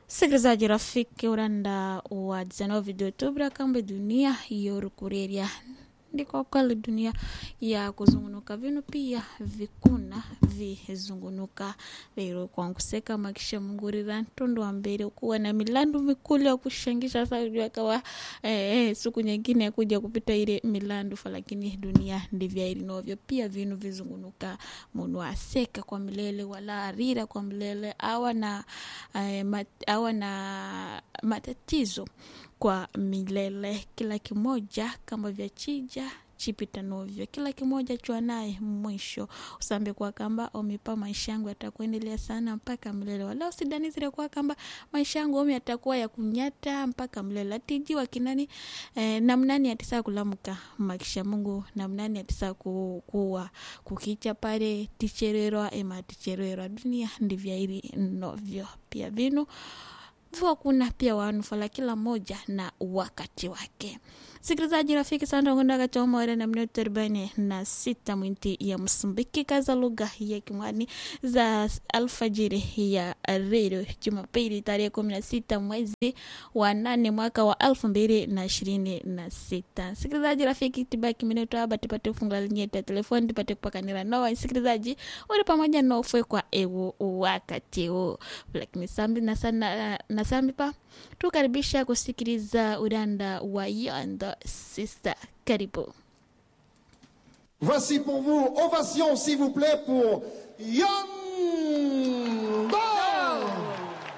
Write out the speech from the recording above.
Msikilizaji rafiki, uranda wa 19 de Oktoba kambe dunia yorukureria ndiko kweli dunia ya kuzungunuka vinu pia vikuna vizungunuka lero kwankuseka makisha mungurira ntondo wa mbele kuwa na milandu mikulu ya kushangisha saudi akawa eh, eh, siku nyingine ya kuja kupita ile milandu fa lakini dunia ndivyo ilinovyo pia vinu vizungunuka munu aseka kwa milele wala arira kwa milele awa na eh, mat, awa na matatizo kwa milele kila kimoja kama vya chija chipita novyo kila kimoja chwa naye mwisho usambe kwa kamba omipa maisha yangu yatakuendelea sana mpaka mlele wala usidani zile kwa kamba maisha yangu omi yatakuwa ya kunyata mpaka mlele atijiwa kinani eh, namnani atisa kulamuka makisha mungu namnani atisa ku, kuwa kukicha pale tichererwa ema tichererwa dunia ndivyo ili novyo pia vinu vua kuna pia wanufala kila moja na wakati wake sikilizaji rafiki sana kundaga chomore na minuto arobaini na sita mwinti ya msumbiki kaza lugha ya kimwani za alfajiri ya redio jumapili tarehe kumi na sita mwezi wa nane mwaka wa elfu mbili na ishirini na sita sikilizaji rafiki tibaki minuto aba tupate funga linyeta ya telefoni tupate kupakanira noa sikilizaji uri pamoja nofwe kwa ewu wakati huu lakini sambi na sana na sambi pa tukaribisha kusikiliza uranda wa Yanda Sister. Karibu. Voici pour vous, ovation s'il vous plaît pour Yanda